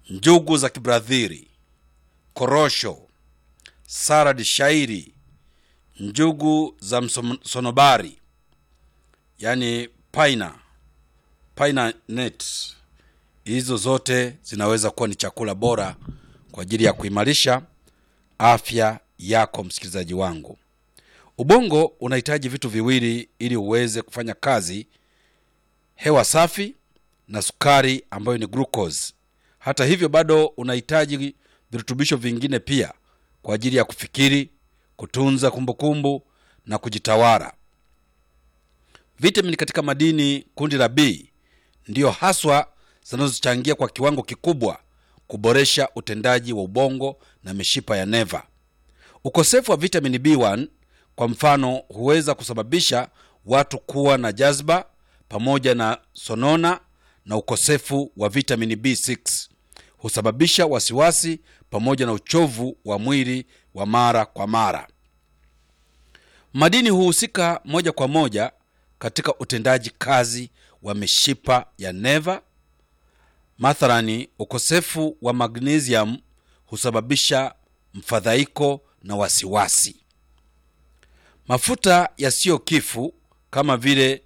njugu za kibradhiri, korosho, saladi shairi, njugu za msonobari, yani paina paina net. Hizo zote zinaweza kuwa ni chakula bora kwa ajili ya kuimarisha afya yako, msikilizaji wangu. Ubongo unahitaji vitu viwili ili uweze kufanya kazi: hewa safi na sukari ambayo ni glucose. Hata hivyo, bado unahitaji virutubisho vingine pia kwa ajili ya kufikiri, kutunza kumbukumbu kumbu, na kujitawala. Vitamini katika madini kundi la B ndiyo haswa zinazochangia kwa kiwango kikubwa kuboresha utendaji wa ubongo na mishipa ya neva. Ukosefu wa vitamini B1 kwa mfano huweza kusababisha watu kuwa na jazba pamoja na sonona, na ukosefu wa vitamini B6 husababisha wasiwasi pamoja na uchovu wa mwili wa mara kwa mara. Madini huhusika moja kwa moja katika utendaji kazi wa mishipa ya neva. Mathalani, ukosefu wa magnesium husababisha mfadhaiko na wasiwasi. Mafuta yasiyo kifu kama vile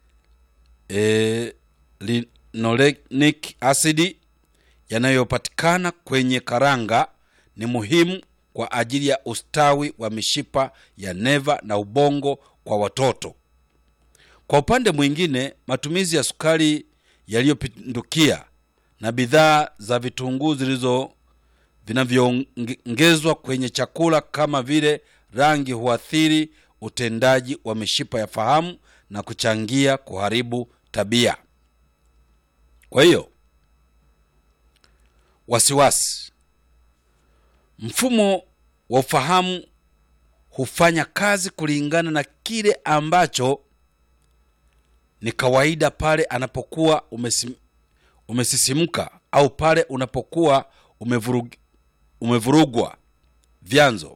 e, linolenic acid yanayopatikana kwenye karanga ni muhimu kwa ajili ya ustawi wa mishipa ya neva na ubongo kwa watoto. Kwa upande mwingine, matumizi ya sukari yaliyopindukia na bidhaa za vitunguu zilizo vinavyoongezwa kwenye chakula kama vile rangi huathiri utendaji wa mishipa ya fahamu na kuchangia kuharibu tabia. Kwa hiyo, wasiwasi, mfumo wa ufahamu hufanya kazi kulingana na kile ambacho ni kawaida pale anapokuwa umesim, umesisimka au pale unapokuwa umevurug, umevurugwa. Vyanzo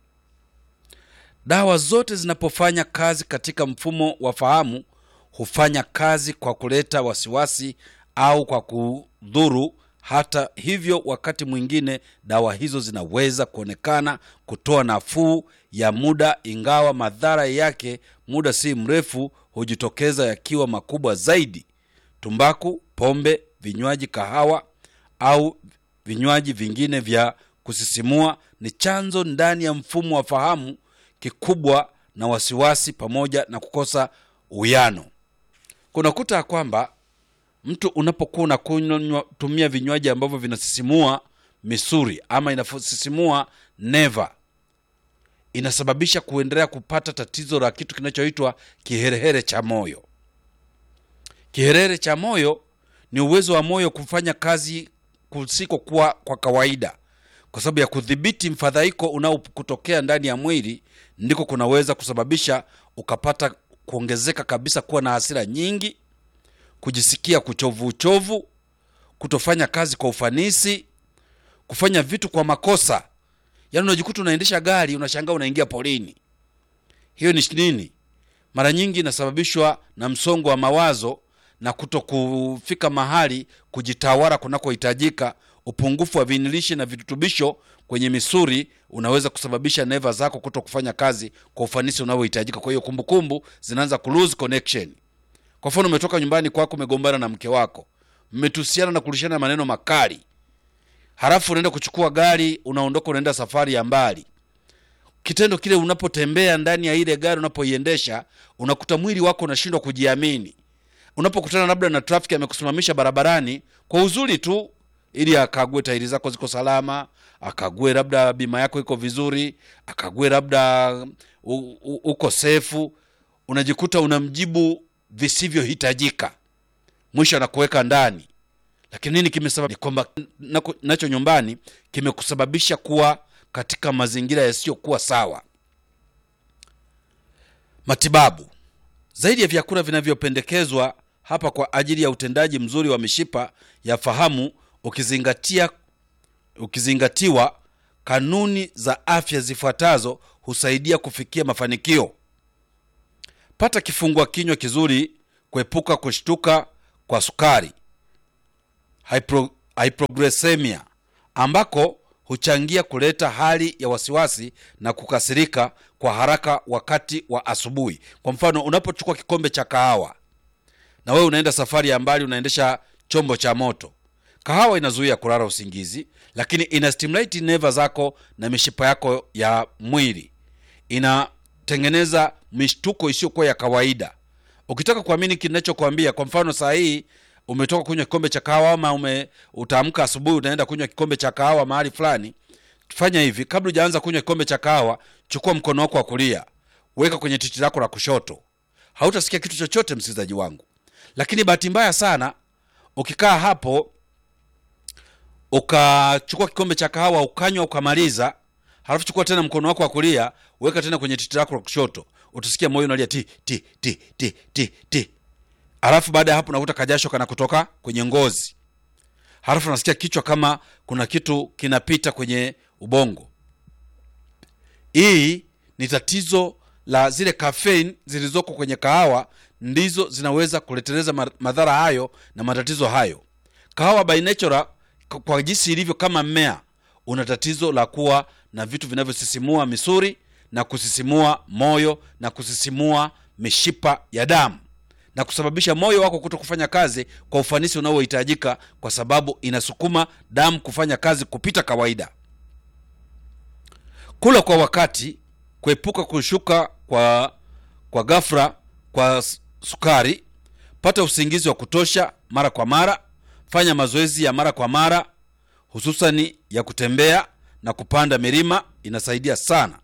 Dawa zote zinapofanya kazi katika mfumo wa fahamu hufanya kazi kwa kuleta wasiwasi au kwa kudhuru. Hata hivyo, wakati mwingine dawa hizo zinaweza kuonekana kutoa nafuu ya muda, ingawa madhara yake muda si mrefu hujitokeza yakiwa makubwa zaidi. Tumbaku, pombe, vinywaji, kahawa au vinywaji vingine vya kusisimua ni chanzo ndani ya mfumo wa fahamu kikubwa na wasiwasi pamoja na kukosa uwiano. Kunakuta ya kwamba mtu unapokuwa unakunywa tumia vinywaji ambavyo vinasisimua misuri ama inasisimua neva, inasababisha kuendelea kupata tatizo la kitu kinachoitwa kiherehere cha moyo. Kiherehere cha moyo ni uwezo wa moyo kufanya kazi kusikokuwa kwa kawaida kwa sababu ya kudhibiti mfadhaiko unaokutokea ndani ya mwili, ndiko kunaweza kusababisha ukapata kuongezeka kabisa, kuwa na hasira nyingi, kujisikia kuchovu uchovu, kutofanya kazi kwa ufanisi, kufanya vitu kwa makosa. Yaani unajikuta unaendesha gari unashangaa unaingia polini. Hiyo ni nini? Mara nyingi inasababishwa na msongo wa mawazo na kuto kufika mahali kujitawala kunakohitajika. Upungufu wa vinilishi na virutubisho kwenye misuri unaweza kusababisha neva zako kuto kufanya kazi kwa ufanisi unaohitajika. Kwa hiyo kumbukumbu zinaanza ku lose connection. Kwa mfano, umetoka nyumbani kwako, umegombana na mke wako, mmetusiana na kulishana maneno makali, halafu unaenda kuchukua gari, unaondoka, unaenda safari ya mbali. Kitendo kile, unapotembea ndani ya ile gari, unapoiendesha, unakuta mwili wako unashindwa kujiamini. Unapokutana labda na trafiki amekusimamisha barabarani kwa uzuri tu ili akague tairi zako ziko salama, akague labda bima yako iko vizuri, akague labda uko sefu, unajikuta unamjibu visivyohitajika, mwisho anakuweka ndani. Lakini nini kimesababisha? Ni kwamba nacho nyumbani kimekusababisha kuwa katika mazingira yasiyokuwa sawa. Matibabu zaidi ya vyakula vinavyopendekezwa hapa kwa ajili ya utendaji mzuri wa mishipa ya fahamu ukizingatia ukizingatiwa kanuni za afya zifuatazo husaidia kufikia mafanikio. Pata kifungua kinywa kizuri, kuepuka kushtuka kwa sukari, hypro, hypoglycemia ambako huchangia kuleta hali ya wasiwasi na kukasirika kwa haraka wakati wa asubuhi. Kwa mfano, unapochukua kikombe cha kahawa na wewe unaenda safari ya mbali, unaendesha chombo cha moto, kahawa inazuia kulala usingizi, lakini ina stimulate neva zako na mishipa yako ya mwili, inatengeneza mishtuko isiyokuwa ya kawaida. Ukitaka kuamini kinachokwambia, kwa mfano saa hii umetoka kunywa kikombe cha kahawa ama ume utaamka asubuhi unaenda kunywa kikombe cha kahawa mahali fulani, fanya hivi: kabla hujaanza kunywa kikombe cha kahawa, chukua mkono wako wa kulia, weka kwenye titi lako la kushoto. Hautasikia kitu chochote, msikilizaji wangu. Lakini bahati mbaya sana, ukikaa hapo ukachukua kikombe cha kahawa ukanywa ukamaliza, halafu chukua tena mkono wako wa kulia, weka tena kwenye titi lako la kushoto, utasikia moyo unalia ti ti ti ti ti ti halafu baada ya hapo unakuta kajasho kana kutoka kwenye ngozi, halafu unasikia kichwa kama kuna kitu kinapita kwenye ubongo. Hii ni tatizo la zile caffeine zilizoko kwenye kahawa, ndizo zinaweza kuleteleza madhara hayo na matatizo hayo. Kahawa by nature, kwa jinsi ilivyo kama mmea, una tatizo la kuwa na vitu vinavyosisimua misuri na kusisimua moyo na kusisimua mishipa ya damu na kusababisha moyo wako kuto kufanya kazi kwa ufanisi unaohitajika, kwa sababu inasukuma damu kufanya kazi kupita kawaida. Kula kwa wakati, kuepuka kushuka kwa kwa ghafla kwa sukari, pata usingizi wa kutosha mara kwa mara, fanya mazoezi ya mara kwa mara, hususani ya kutembea na kupanda milima, inasaidia sana.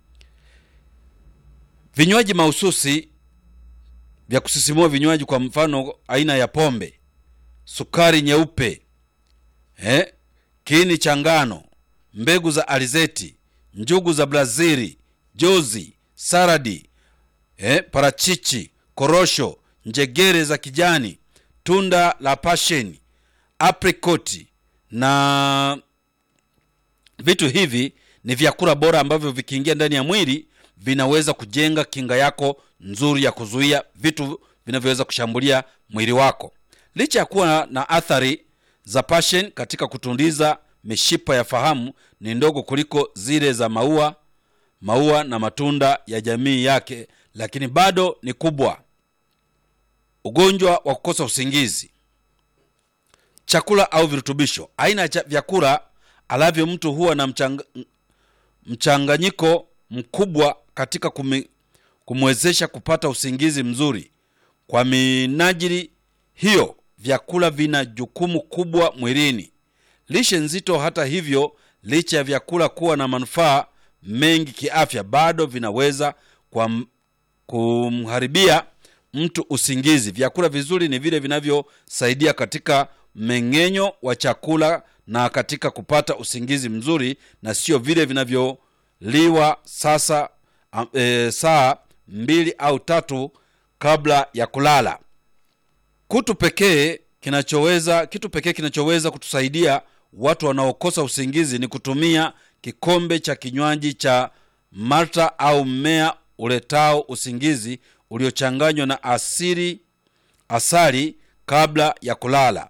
Vinywaji mahususi vya kusisimua vinywaji, kwa mfano aina ya pombe, sukari nyeupe, eh, kiini cha ngano, mbegu za alizeti, njugu za Brazili, jozi, saradi, eh, parachichi, korosho, njegere za kijani, tunda la pasheni, aprikoti na vitu hivi ni vyakula bora ambavyo vikiingia ndani ya mwili vinaweza kujenga kinga yako nzuri ya kuzuia vitu vinavyoweza kushambulia mwili wako. Licha ya kuwa na athari za passion katika kutundiza mishipa ya fahamu, ni ndogo kuliko zile za maua maua na matunda ya jamii yake, lakini bado ni kubwa. Ugonjwa wa kukosa usingizi. Chakula au virutubisho. Aina ya vyakula alavyo mtu huwa na mchanga, mchanganyiko mkubwa katika kumi, kumwezesha kupata usingizi mzuri. Kwa minajili hiyo, vyakula vina jukumu kubwa mwilini. Lishe nzito, hata hivyo, licha ya vyakula kuwa na manufaa mengi kiafya, bado vinaweza kwa kumharibia mtu usingizi. Vyakula vizuri ni vile vinavyosaidia katika mmeng'enyo wa chakula na katika kupata usingizi mzuri, na sio vile vinavyoliwa sasa e, saa mbili au tatu kabla ya kulala. Kutu pekee kinachoweza kitu pekee kinachoweza kutusaidia watu wanaokosa usingizi ni kutumia kikombe cha kinywaji cha malta au mmea uletao usingizi uliochanganywa na asili asali kabla ya kulala.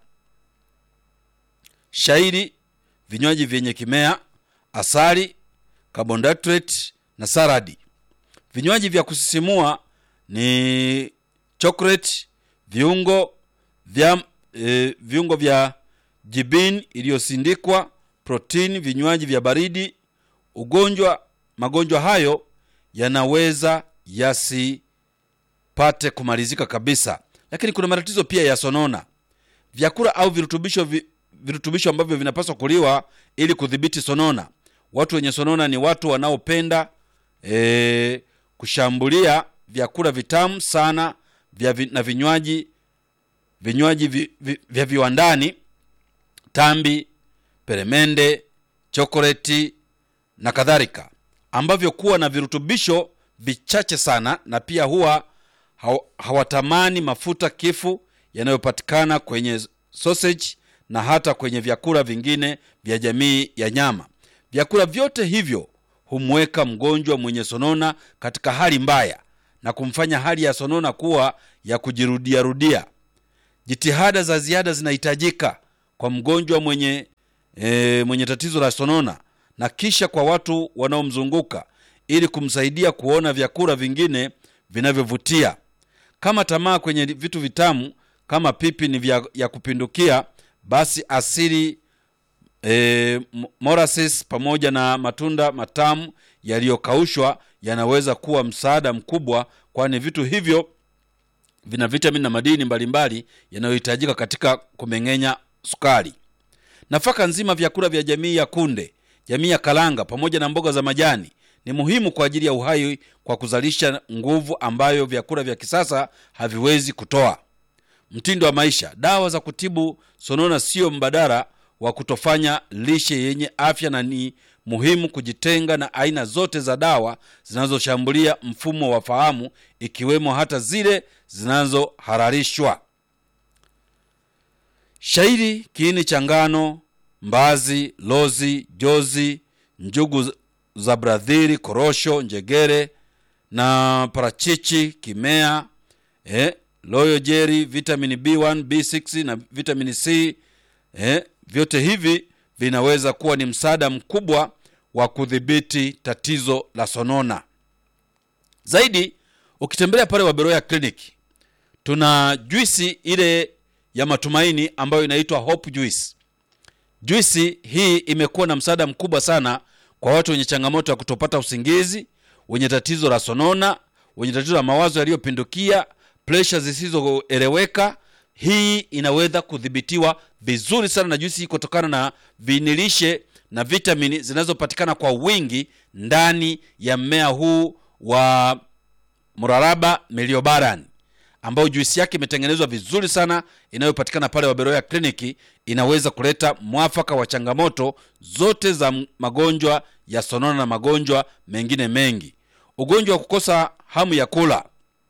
Shairi, vinywaji vyenye kimea, asali, carbohydrate na saradi. Vinywaji vya kusisimua ni chocolate, viungo vya e, viungo vya jibini iliyosindikwa, protini, vinywaji vya baridi. Ugonjwa magonjwa hayo yanaweza yasipate kumalizika kabisa, lakini kuna matatizo pia ya sonona. Vyakula au virutubisho vi, virutubisho ambavyo vinapaswa kuliwa ili kudhibiti sonona. Watu wenye sonona ni watu wanaopenda e, kushambulia vyakula vitamu sana vya vi, na vinywaji vinywaji vi, vi, vya viwandani, tambi, peremende, chokoleti na kadhalika, ambavyo kuwa na virutubisho vichache sana, na pia huwa hawatamani mafuta kifu yanayopatikana kwenye sausage na hata kwenye vyakula vingine vya jamii ya nyama. Vyakula vyote hivyo humweka mgonjwa mwenye sonona katika hali mbaya na kumfanya hali ya sonona kuwa ya kujirudiarudia. Jitihada za ziada zinahitajika kwa kwa mgonjwa mwenye, e, mwenye tatizo la sonona na kisha kwa watu wanaomzunguka ili kumsaidia kuona vyakula vingine vinavyovutia. Kama tamaa kwenye vitu vitamu kama pipi ni vya, ya kupindukia, basi asili e, molasses pamoja na matunda matamu yaliyokaushwa yanaweza kuwa msaada mkubwa, kwani vitu hivyo vina vitamini na madini mbalimbali yanayohitajika katika kumeng'enya sukari. Nafaka nzima, vyakula vya jamii ya kunde, jamii ya kalanga pamoja na mboga za majani ni muhimu kwa ajili ya uhai kwa kuzalisha nguvu ambayo vyakula vya kisasa haviwezi kutoa. Mtindo wa maisha. Dawa za kutibu sonona sio mbadala wa kutofanya lishe yenye afya, na ni muhimu kujitenga na aina zote za dawa zinazoshambulia mfumo wa fahamu, ikiwemo hata zile zinazohalalishwa. Shairi, kiini cha ngano, mbazi, lozi, jozi, njugu za bradhiri, korosho, njegere na parachichi, kimea eh, loyo jeri, vitamini B1, B6 na vitamini C eh, vyote hivi vinaweza kuwa ni msaada mkubwa wa kudhibiti tatizo la sonona. Zaidi, ukitembelea pale Waberoya kliniki tuna juisi ile ya matumaini ambayo inaitwa Hope Juice. Juisi hii imekuwa na msaada mkubwa sana kwa watu wenye changamoto ya kutopata usingizi, wenye tatizo la sonona, wenye tatizo la mawazo yaliyopindukia, presha zisizoeleweka. Hii inaweza kudhibitiwa vizuri sana na juisi hii kutokana na vinilishe na vitamini zinazopatikana kwa wingi ndani ya mmea huu wa mraraba meliobaran ambayo juisi yake imetengenezwa vizuri sana inayopatikana pale Waberoya kliniki. Inaweza kuleta mwafaka wa changamoto zote za magonjwa ya sonona na magonjwa mengine mengi. Ugonjwa wa kukosa hamu ya kula,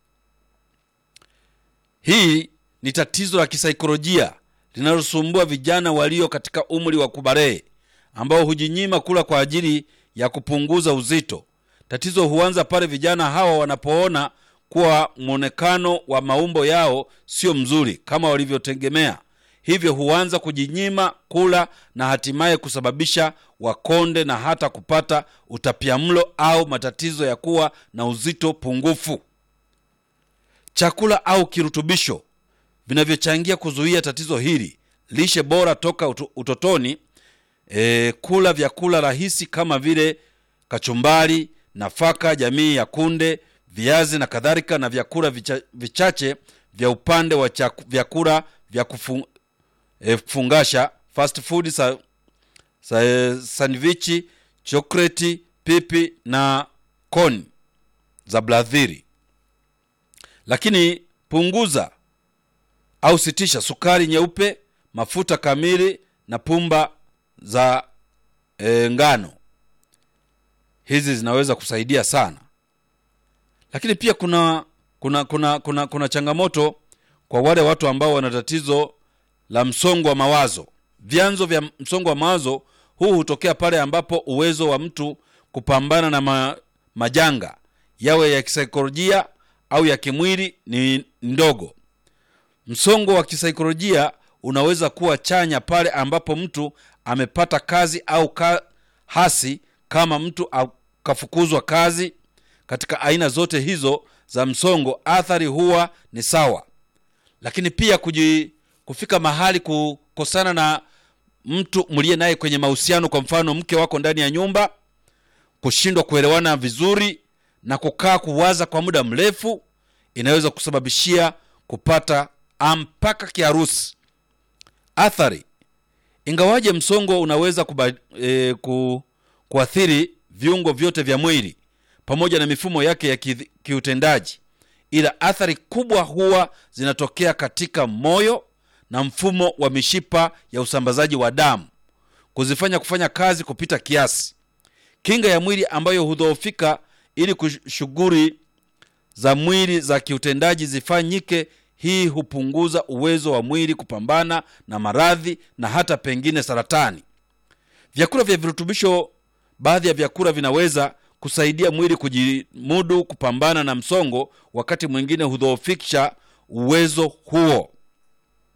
hii ni tatizo la kisaikolojia linalosumbua vijana walio katika umri wa kubarehe ambao hujinyima kula kwa ajili ya kupunguza uzito. Tatizo huanza pale vijana hawa wanapoona kuwa mwonekano wa maumbo yao sio mzuri kama walivyotegemea, hivyo huanza kujinyima kula na hatimaye kusababisha wakonde na hata kupata utapiamlo au matatizo ya kuwa na uzito pungufu. Chakula au kirutubisho vinavyochangia kuzuia tatizo hili: lishe bora toka utotoni, e, kula vyakula rahisi kama vile kachumbari, nafaka jamii ya kunde viazi na kadhalika, na vyakula vicha, vichache vya upande wa chaku, vyakula vya kufu, e, kufungasha fast food sa, sa, e, sandwichi, chokoleti, pipi na koni za bladhiri. Lakini punguza au sitisha sukari nyeupe, mafuta kamili na pumba za e, ngano. Hizi zinaweza kusaidia sana lakini pia kuna kuna kuna kuna kuna changamoto kwa wale watu ambao wana tatizo la msongo wa mawazo. Vyanzo vya msongo wa mawazo huu hutokea pale ambapo uwezo wa mtu kupambana na ma, majanga yawe ya kisaikolojia au ya kimwili ni ndogo. Msongo wa kisaikolojia unaweza kuwa chanya pale ambapo mtu amepata kazi au ka, hasi kama mtu akafukuzwa kazi katika aina zote hizo za msongo, athari huwa ni sawa. Lakini pia kuji, kufika mahali kukosana na mtu mliye naye kwenye mahusiano, kwa mfano mke wako ndani ya nyumba, kushindwa kuelewana vizuri na kukaa kuwaza kwa muda mrefu, inaweza kusababishia kupata mpaka kiharusi. Athari, ingawaje msongo unaweza kuba, e, ku, kuathiri viungo vyote vya mwili pamoja na mifumo yake ya ki, kiutendaji, ila athari kubwa huwa zinatokea katika moyo na mfumo wa mishipa ya usambazaji wa damu, kuzifanya kufanya kazi kupita kiasi, kinga ya mwili ambayo hudhoofika ili shughuli za mwili za kiutendaji zifanyike. Hii hupunguza uwezo wa mwili kupambana na maradhi na hata pengine saratani. Vyakula vya virutubisho, baadhi ya vyakula vinaweza kusaidia mwili kujimudu kupambana na msongo, wakati mwingine hudhoofisha uwezo huo.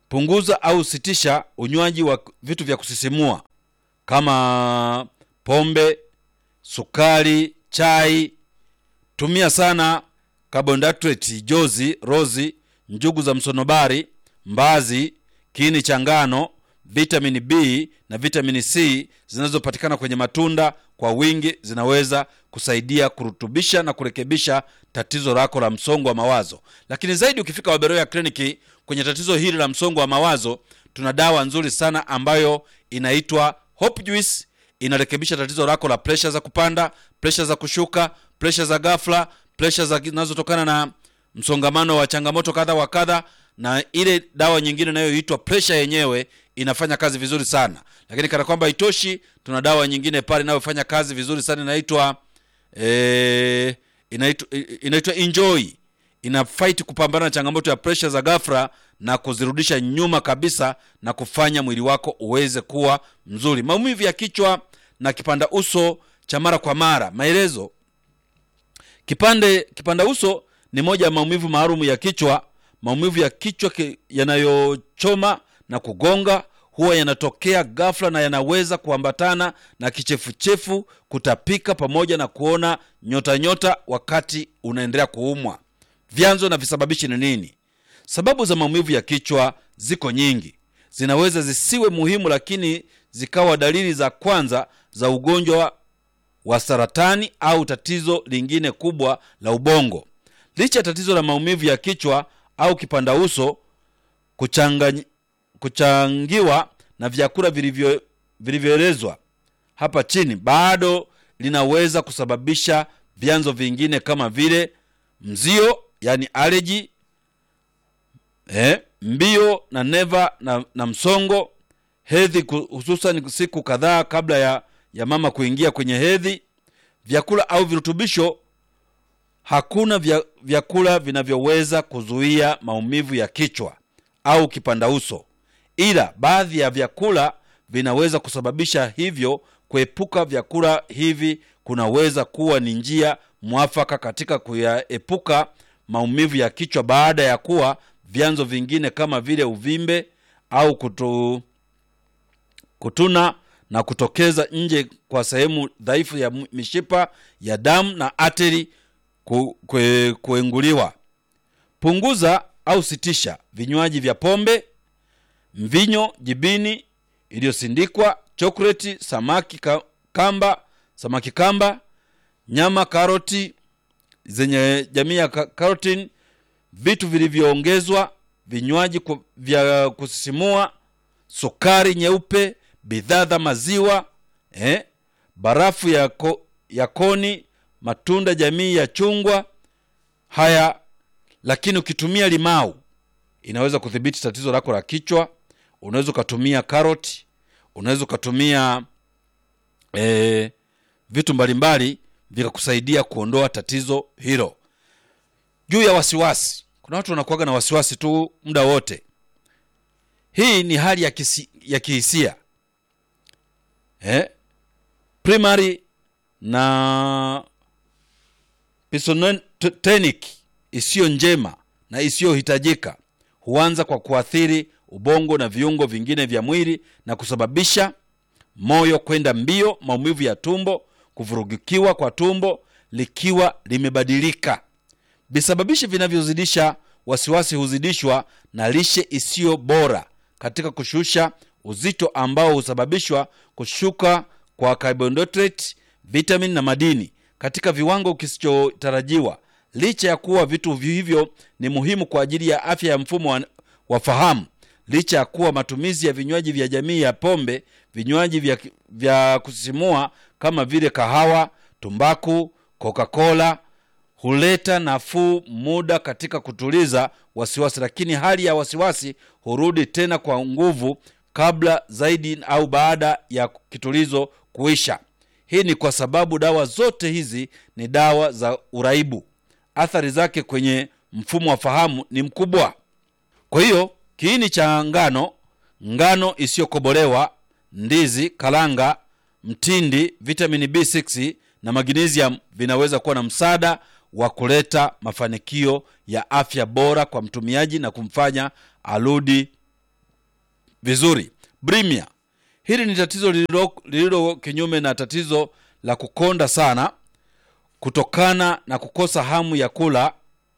punguza au sitisha unywaji wa vitu vya kusisimua kama pombe sukari chai tumia sana carbohydrate jozi rozi njugu za msonobari mbazi kiini cha ngano vitamini b na vitamini c zinazopatikana kwenye matunda kwa wingi zinaweza kusaidia kurutubisha na kurekebisha tatizo lako la msongo wa mawazo lakini zaidi ukifika waberoya kliniki kwenye tatizo hili la msongo wa mawazo tuna dawa nzuri sana ambayo inaitwa hope juice inarekebisha tatizo lako la presha za kupanda presha za kushuka presha za ghafla presha zinazotokana na msongamano wa changamoto kadha wa kadha na ile dawa nyingine inayoitwa presha yenyewe inafanya kazi vizuri sana lakini kana kwamba itoshi tuna dawa nyingine pale inayofanya kazi vizuri sana inaitwa eh, inaitwa inaitwa enjoy ina fight kupambana na changamoto ya presha za ghafla na kuzirudisha nyuma kabisa na kufanya mwili wako uweze kuwa mzuri maumivu ya kichwa na kipanda uso cha mara kwa mara maelezo kipande kipanda uso ni moja ya maumivu maalum ya kichwa maumivu ya kichwa ki, yanayochoma na kugonga huwa yanatokea ghafla na yanaweza kuambatana na kichefuchefu kutapika pamoja na kuona nyota nyota wakati unaendelea kuumwa vyanzo na visababishi ni nini sababu za maumivu ya kichwa ziko nyingi zinaweza zisiwe muhimu lakini zikawa dalili za kwanza za ugonjwa wa saratani au tatizo lingine kubwa la ubongo licha ya tatizo la maumivu ya kichwa au kipanda uso kuchangany- kuchangiwa na vyakula vilivyo- vilivyoelezwa hapa chini bado linaweza kusababisha vyanzo vingine kama vile mzio yani aleji eh, mbio na neva na, na msongo hedhi ku- hususan siku kadhaa kabla ya, ya mama kuingia kwenye hedhi vyakula au virutubisho hakuna vya, vyakula vinavyoweza kuzuia maumivu ya kichwa au kipanda uso ila baadhi ya vyakula vinaweza kusababisha hivyo kuepuka vyakula hivi kunaweza kuwa ni njia mwafaka katika kuyaepuka maumivu ya kichwa baada ya kuwa vyanzo vingine kama vile uvimbe au kutu, kutuna na kutokeza nje kwa sehemu dhaifu ya mishipa ya damu na ateri ku, kue, kuenguliwa punguza au sitisha vinywaji vya pombe mvinyo jibini iliyosindikwa chokoleti samaki ka, kamba samaki kamba nyama karoti zenye jamii ya ka- carotene vitu vilivyoongezwa vinywaji ku- vya kusisimua sukari nyeupe bidhaa za maziwa eh, barafu ya, ko, ya koni matunda jamii ya chungwa haya lakini ukitumia limau inaweza kudhibiti tatizo lako la kichwa unaweza ukatumia karoti unaweza ukatumia e, vitu mbalimbali vikakusaidia kuondoa tatizo hilo juu ya wasiwasi kuna watu wanakuaga na wasiwasi tu muda wote hii ni hali ya, kisi, ya kihisia eh? primary na pisonotenic isiyo njema na isiyohitajika huanza kwa kuathiri ubongo na viungo vingine vya mwili na kusababisha moyo kwenda mbio maumivu ya tumbo kuvurugikiwa kwa tumbo likiwa limebadilika visababishi vinavyozidisha wasiwasi huzidishwa na lishe isiyo bora katika kushusha uzito ambao husababishwa kushuka kwa carbohydrate vitamin na madini katika viwango kisichotarajiwa licha ya kuwa vitu hivyo ni muhimu kwa ajili ya afya ya mfumo wa, wa fahamu licha ya kuwa matumizi ya vinywaji vya jamii ya pombe vinywaji vya, vya kusisimua kama vile kahawa tumbaku coca-cola huleta nafuu muda katika kutuliza wasiwasi lakini hali ya wasiwasi hurudi tena kwa nguvu kabla zaidi au baada ya kitulizo kuisha hii ni kwa sababu dawa zote hizi ni dawa za uraibu athari zake kwenye mfumo wa fahamu ni mkubwa kwa hiyo kiini cha ngano ngano isiyokobolewa ndizi kalanga mtindi vitamini b6 na magnesium vinaweza kuwa na msaada wa kuleta mafanikio ya afya bora kwa mtumiaji na kumfanya arudi vizuri. Bulimia, hili ni tatizo lililo lililo kinyume na tatizo la kukonda sana kutokana na kukosa hamu ya kula.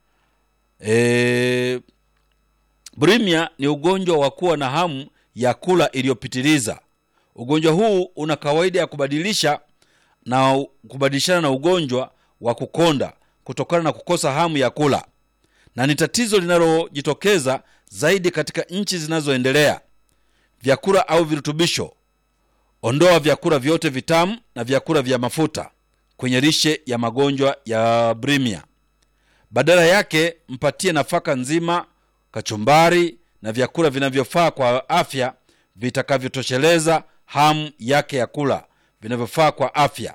E, bulimia ni ugonjwa wa kuwa na hamu ya kula iliyopitiliza. Ugonjwa huu una kawaida ya kubadilisha na kubadilishana na ugonjwa wa kukonda kutokana na kukosa hamu ya kula, na ni tatizo linalojitokeza zaidi katika nchi zinazoendelea. Vyakula au virutubisho: ondoa vyakula vyote vitamu na vyakula vya mafuta kwenye lishe ya magonjwa ya bulimia. Badala yake mpatie nafaka nzima, kachumbari na vyakula vinavyofaa kwa afya vitakavyotosheleza hamu yake ya kula, vinavyofaa kwa afya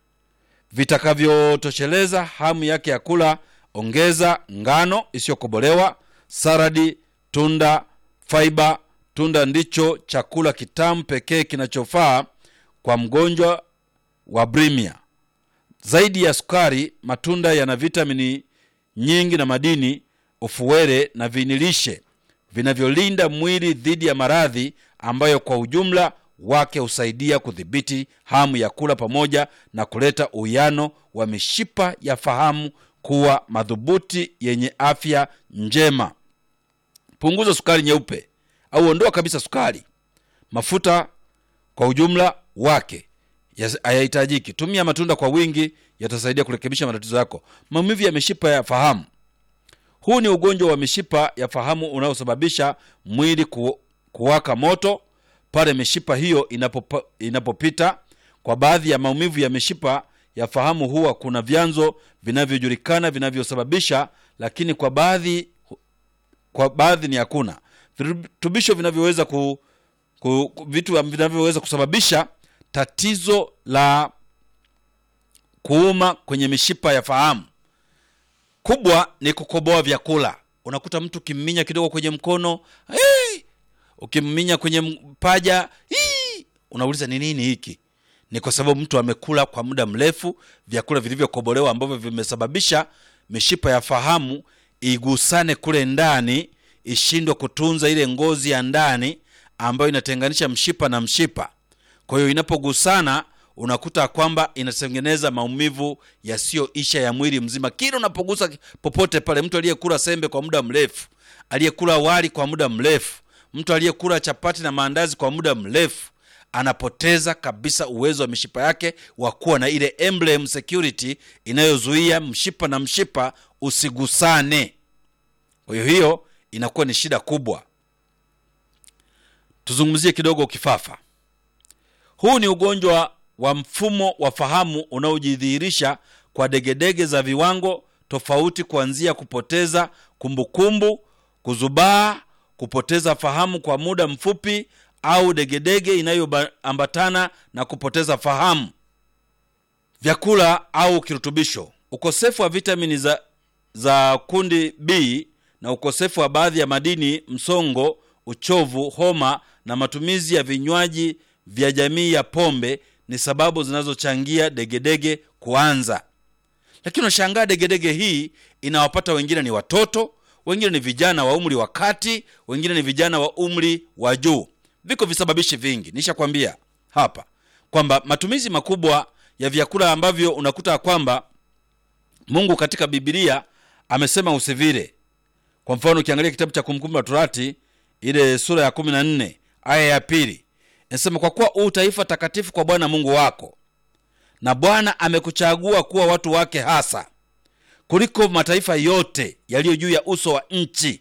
vitakavyotosheleza hamu yake ya kula. Ongeza ngano isiyokobolewa, saradi, tunda, faiba. Tunda ndicho chakula kitamu pekee kinachofaa kwa mgonjwa wa bulimia. Zaidi ya sukari, matunda yana vitamini nyingi na madini, ufuwele na vinilishe vinavyolinda mwili dhidi ya maradhi ambayo kwa ujumla wake husaidia kudhibiti hamu ya kula pamoja na kuleta uwiano wa mishipa ya fahamu kuwa madhubuti yenye afya njema. Punguza sukari nyeupe au ondoa kabisa sukari. Mafuta kwa ujumla wake hayahitajiki. Tumia matunda kwa wingi, yatasaidia kurekebisha matatizo yako. Maumivu ya mishipa ya fahamu. Huu ni ugonjwa wa mishipa ya fahamu unaosababisha mwili ku, kuwaka moto pale mishipa hiyo inapopa, inapopita. Kwa baadhi ya maumivu ya mishipa ya fahamu huwa kuna vyanzo vinavyojulikana vinavyosababisha, lakini kwa baadhi kwa baadhi ni hakuna virutubisho vinavyoweza ku, ku, vitu vinavyoweza kusababisha tatizo la kuuma kwenye mishipa ya fahamu. Kubwa ni kukoboa vyakula. Unakuta mtu ukimminya kidogo kwenye mkono hey! ukimminya kwenye paja hii, unauliza ni nini hiki? Ni kwa sababu mtu amekula kwa muda mrefu vyakula vilivyokobolewa ambavyo vimesababisha mishipa ya fahamu igusane kule ndani, ishindwe kutunza ile ngozi ya ndani ambayo inatenganisha mshipa na mshipa. Kwa hiyo inapogusana, unakuta kwamba inatengeneza maumivu yasiyoisha ya mwili mzima. Kila unapogusa popote pale, mtu aliyekula sembe kwa muda mrefu, aliyekula wali kwa muda mrefu mtu aliyekula chapati na maandazi kwa muda mrefu anapoteza kabisa uwezo wa mishipa yake wa kuwa na ile emblem security inayozuia mshipa na mshipa usigusane. Kwa hiyo hiyo inakuwa ni shida kubwa. Tuzungumzie kidogo kifafa. Huu ni ugonjwa wa mfumo wa fahamu unaojidhihirisha kwa degedege za viwango tofauti, kuanzia kupoteza kumbukumbu, kuzubaa kupoteza fahamu kwa muda mfupi au degedege inayoambatana na kupoteza fahamu. Vyakula au kirutubisho: ukosefu wa vitamini za, za kundi B na ukosefu wa baadhi ya madini, msongo, uchovu, homa na matumizi ya vinywaji vya jamii ya pombe ni sababu zinazochangia degedege kuanza. Lakini unashangaa degedege hii inawapata wengine ni watoto wengine ni vijana wa umri wa kati, wengine ni vijana wa umri wa juu. Viko visababishi vingi, nishakwambia hapa kwamba matumizi makubwa ya vyakula ambavyo unakuta kwamba Mungu katika Biblia amesema usivile. Kwa mfano, ukiangalia kitabu cha Kumbukumbu la Torati ile sura ya kumi na nne aya ya pili inasema, kwa kuwa u taifa takatifu kwa Bwana Mungu wako, na Bwana amekuchagua kuwa watu wake hasa kuliko mataifa yote yaliyo juu ya uso wa nchi.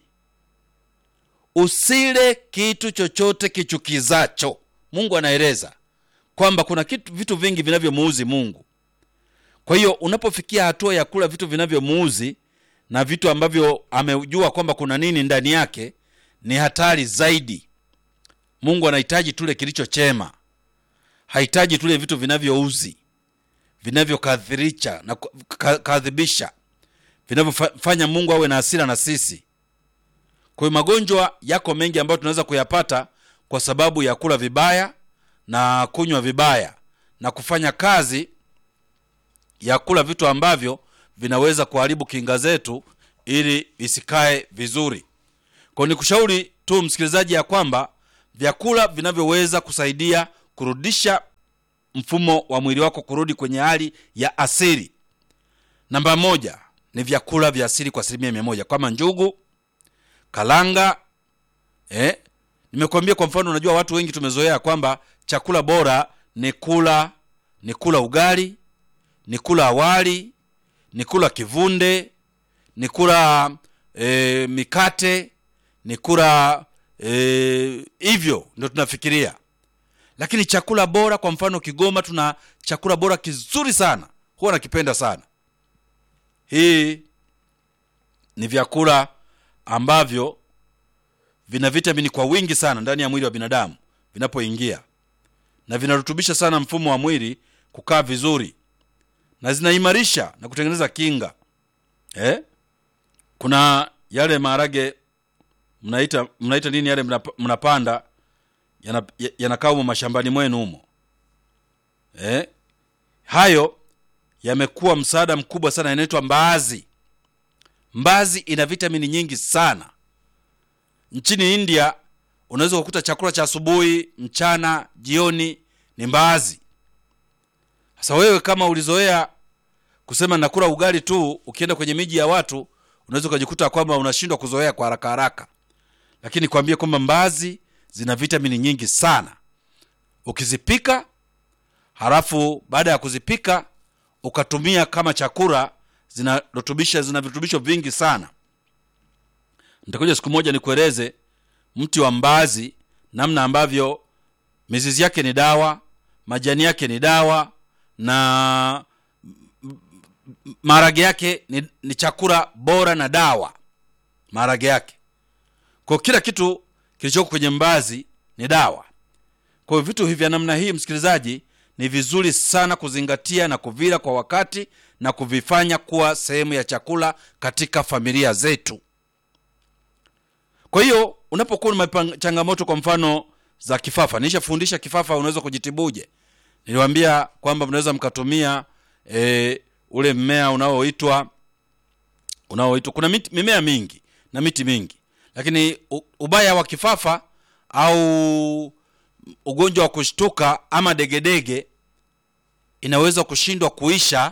Usile kitu chochote kichukizacho. Mungu anaeleza kwamba kuna kitu, vitu vingi vinavyomuuzi Mungu. Kwa hiyo unapofikia hatua ya kula vitu vinavyomuuzi na vitu ambavyo amejua kwamba kuna nini ndani yake, ni hatari zaidi. Mungu anahitaji tule kilicho chema, hahitaji tule vitu vinavyouzi, vinavyokadhirisha na kadhibisha vinavyofanya Mungu awe na hasira na sisi. Kwa hiyo magonjwa yako mengi ambayo tunaweza kuyapata kwa sababu ya kula vibaya na kunywa vibaya na kufanya kazi ya kula vitu ambavyo vinaweza kuharibu kinga zetu ili isikae vizuri. Kwa hiyo nikushauri tu msikilizaji, ya kwamba vyakula vinavyoweza kusaidia kurudisha mfumo wa mwili wako kurudi kwenye hali ya asili namba moja ni vyakula vya asili kwa asilimia mia moja kama njugu kalanga eh? nimekuambia kwa mfano unajua watu wengi tumezoea kwamba chakula bora ni kula ni kula ugali ni kula awali ni kula kivunde ni kula e, mikate ni kula e, hivyo ndio tunafikiria lakini chakula bora kwa mfano kigoma tuna chakula bora kizuri sana huwa nakipenda sana hii ni vyakula ambavyo vina vitamini kwa wingi sana ndani ya mwili wa binadamu vinapoingia na vinarutubisha sana mfumo wa mwili kukaa vizuri na zinaimarisha na kutengeneza kinga eh? kuna yale maharage mnaita mnaita nini yale mnap, mnapanda yanakaa yana yanakaa humo mashambani mwenu humo eh? hayo yamekuwa msaada mkubwa sana yanaitwa mbaazi mbazi ina vitamini nyingi sana nchini india unaweza kukuta chakula cha asubuhi mchana jioni ni mbaazi sasa wewe kama ulizoea kusema nakula ugali tu ukienda kwenye miji ya watu unaweza ukajikuta kwamba unashindwa kuzoea kwa haraka haraka lakini kwambie kwamba mbaazi zina vitamini nyingi sana ukizipika halafu baada ya kuzipika ukatumia kama chakula zinarutubisha zina virutubisho vingi sana nitakuja siku moja nikueleze mti wa mbaazi namna ambavyo mizizi yake ni dawa majani yake ni dawa na maharage yake ni, ni chakula bora na dawa maharage yake kwa kila kitu kilichoko kwenye mbazi ni dawa kwa hiyo vitu hivi vya namna hii msikilizaji ni vizuri sana kuzingatia na kuvila kwa wakati na kuvifanya kuwa sehemu ya chakula katika familia zetu kwa hiyo unapokuwa na changamoto kwa mfano za kifafa nishafundisha kifafa unaweza kujitibuje niliwambia kwamba mnaweza mkatumia e, ule mmea unaoitwa unaoitwa kuna miti, mimea mingi na miti mingi lakini u, ubaya wa kifafa au ugonjwa wa kushtuka ama degedege inaweza kushindwa kuisha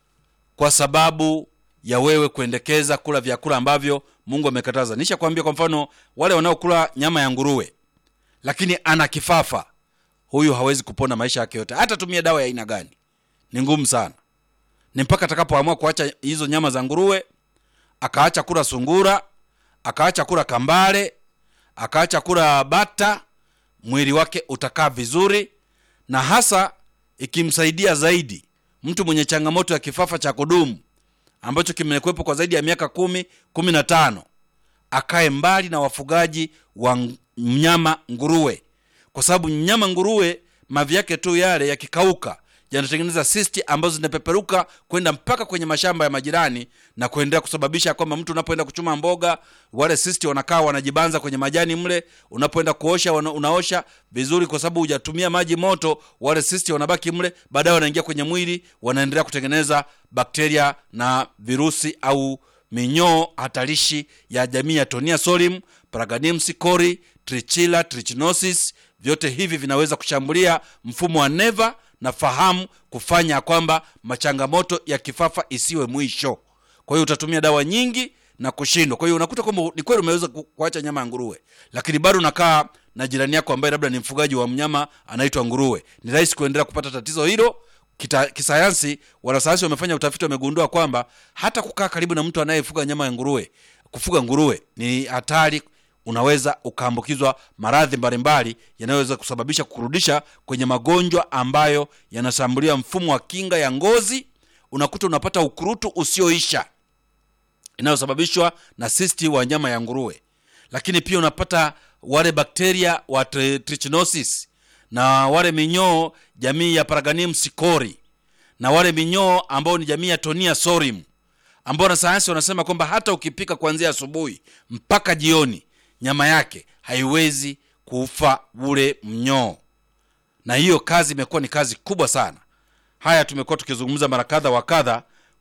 kwa sababu ya wewe kuendekeza kula vyakula ambavyo mungu amekataza nisha kuambia kwa mfano wale wanaokula nyama ya nguruwe lakini ana kifafa huyu hawezi kupona maisha yake yote hata tumia dawa ya aina gani ni ngumu sana ni mpaka atakapoamua kuacha hizo nyama za nguruwe akaacha kula sungura akaacha kula kambale akaacha kula bata mwili wake utakaa vizuri na hasa ikimsaidia zaidi mtu mwenye changamoto ya kifafa cha kudumu ambacho kimekuwepo kwa zaidi ya miaka kumi kumi na tano akae mbali na wafugaji wa mnyama nguruwe kwa sababu mnyama nguruwe mavi yake tu yale yakikauka yanatengeneza sisti ambazo zinapeperuka kwenda mpaka kwenye mashamba ya majirani na kuendelea kusababisha kwamba mtu unapoenda kuchuma mboga wale sisti wanakaa wanajibanza kwenye majani mle unapoenda kuosha wana, unaosha vizuri kwa sababu hujatumia maji moto wale sisti wanabaki mle baadaye wanaingia kwenye mwili wanaendelea kutengeneza bakteria na virusi au minyoo hatarishi ya jamii ya tonia solim paraganims cori trichila trichinosis vyote hivi vinaweza kushambulia mfumo wa neva na fahamu kufanya kwamba machangamoto ya kifafa isiwe mwisho kwa hiyo utatumia dawa nyingi na kushindwa kwa hiyo unakuta kwamba ni kweli umeweza kuacha nyama ya nguruwe lakini bado unakaa na jirani yako ambaye labda ni mfugaji wa mnyama anaitwa nguruwe ni rahisi kuendelea kupata tatizo hilo Kita, kisayansi wanasayansi wamefanya utafiti wamegundua kwamba hata kukaa karibu na mtu anayefuga nyama ya nguruwe kufuga nguruwe ni hatari unaweza ukaambukizwa maradhi mbalimbali yanayoweza kusababisha kurudisha kwenye magonjwa ambayo yanashambulia mfumo wa kinga ya ngozi unakuta unapata ukurutu usioisha inayosababishwa na sisti wa nyama ya nguruwe lakini pia unapata wale bakteria wa trichinosis na wale minyoo jamii ya paraganium sikori na wale minyoo ambao ni jamii ya tonia sorim ambao wanasayansi wanasema kwamba hata ukipika kuanzia asubuhi mpaka jioni nyama yake haiwezi kufa ule mnyoo na hiyo kazi imekuwa ni kazi kubwa sana haya tumekuwa tukizungumza mara kadha wa kadha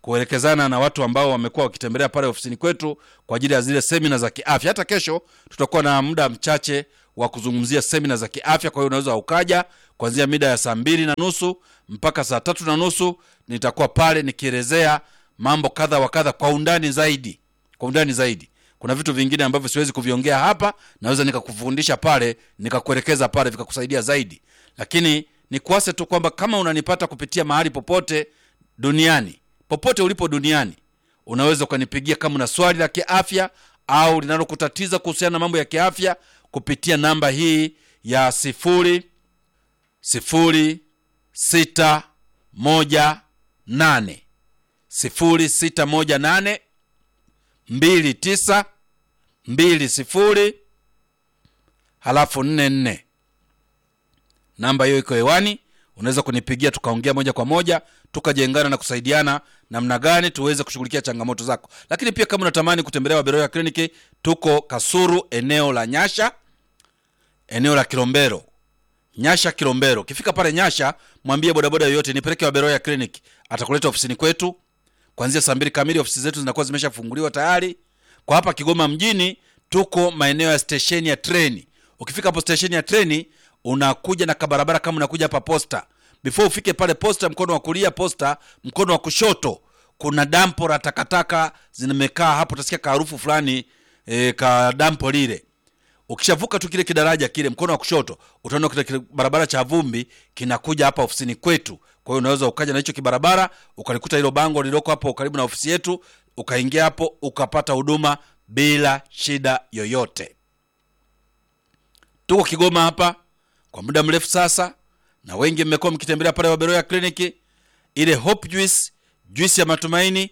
kuelekezana na watu ambao wamekuwa wakitembelea pale ofisini kwetu kwa ajili ya zile semina za kiafya. Hata kesho tutakuwa na muda mchache wa kuzungumzia semina za kiafya, kwa hiyo unaweza ukaja kuanzia mida ya saa mbili na nusu mpaka saa tatu na nusu nitakuwa pale nikielezea mambo kadha wa kadha kwa undani zaidi, kwa undani zaidi. Kuna vitu vingine ambavyo siwezi kuviongea hapa, naweza nikakufundisha pale, nikakuelekeza pale, vikakusaidia zaidi. Lakini nikuase tu kwamba kama unanipata kupitia mahali popote duniani, popote ulipo duniani, unaweza ukanipigia kama una swali la kiafya au linalokutatiza kuhusiana na mambo ya kiafya kupitia namba hii ya sifuri sifuri sita moja nane sifuri sita moja nane mbili tisa mbili sifuri halafu nne nne. Namba hiyo iko hewani, unaweza kunipigia tukaongea moja kwa moja tukajengana na kusaidiana namna gani tuweze kushughulikia changamoto zako. Lakini pia kama unatamani kutembelea Waberoya kliniki, tuko Kasuru, eneo la Nyasha, eneo la Kilombero Nyasha Kilombero. Ukifika pale Nyasha, mwambie bodaboda yoyote nipeleke Waberoya Clinic, atakuleta ofisini kwetu kuanzia saa mbili kamili. Ofisi zetu zinakuwa zimeshafunguliwa tayari. Kwa hapa Kigoma mjini, tuko maeneo ya stesheni ya treni. Ukifika hapo stesheni ya treni, unakuja na kabarabara kama unakuja hapa posta. Before ufike pale posta, mkono wa kulia posta, mkono wa kushoto kuna dampo la takataka zimekaa hapo, utasikia kaharufu fulani e, ka dampo lile ukishavuka tu kile kidaraja kile mkono wa kushoto utaona kile kile barabara cha vumbi kinakuja hapa ofisini kwetu kwa hiyo unaweza ukaja na hicho kibarabara ukalikuta hilo bango lililoko hapo karibu na ofisi yetu ukaingia hapo ukapata huduma bila shida yoyote tuko kigoma hapa kwa muda mrefu sasa na wengi mmekuwa mkitembelea pale waberoya kliniki ile hope juice juice ya matumaini